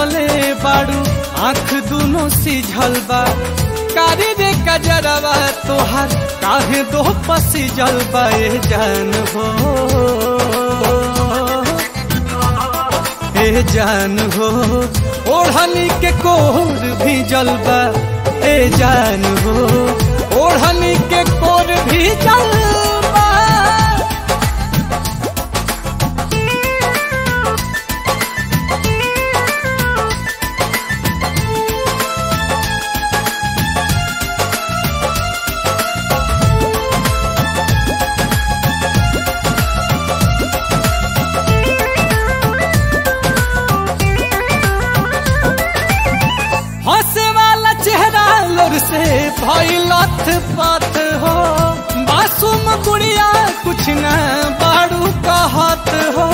रोवले बाड़ू आँख दोनों सिझल बा कारी रे कजरवा तोहार काहे दो पसी जलबा ए जान हो ए जान हो ओढ़नी के कोर भी जलबा ए जान हो ओढ़नी के कोर भी जलबा हंसे वाला चेहरा लोर से भइलत पथ हो मासूम गुड़िया कुछ न बाड़ू कहत हो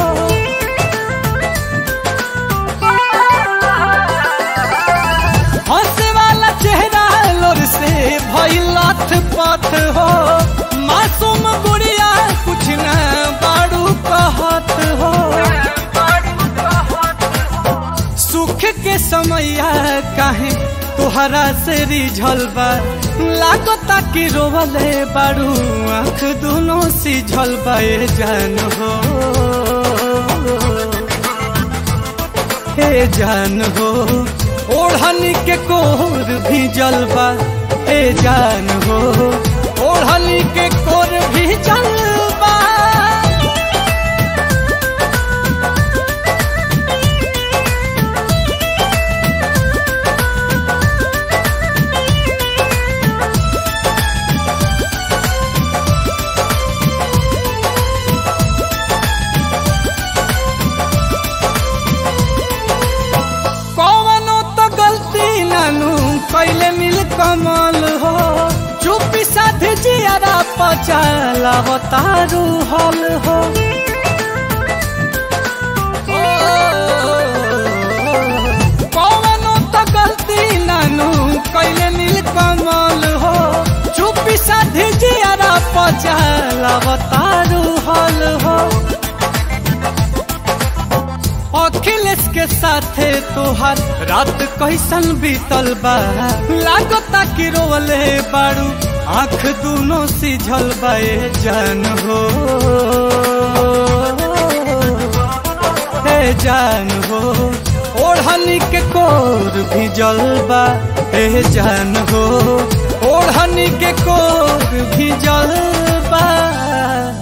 हंसे वाला चेहरा लोर से भइलत पथ हो मासूम गुड़िया कुछ न बाड़ू कहत हो सुख के समैया काहे तोहरा से रिझल बा लागता कि रोवले बारू आँख दोनों सिझल बा ए जान हो ए जान हो ओढ़नी के कोर भी जलबा ए जान हो ओढ़नी के कोर भी जलबा कौनो तो गलती नानू कैले मिल कमल हो चुपी साधे जियारा पचाला तारू हल हो कौनो तो गलती नानू कैले मिल कमल हो चुपी साधे जियारा पचाला तारू हल हो अखिलेश के साथे तोहार रात कैसन बीतल बा लागता कि रोवले बाड़ू आँख दोनों सिझल बा ए जान हो ए जान हो ओढ़नी के कोर भी जलबा ए जान हो ओढ़नी के कोर भी जलबा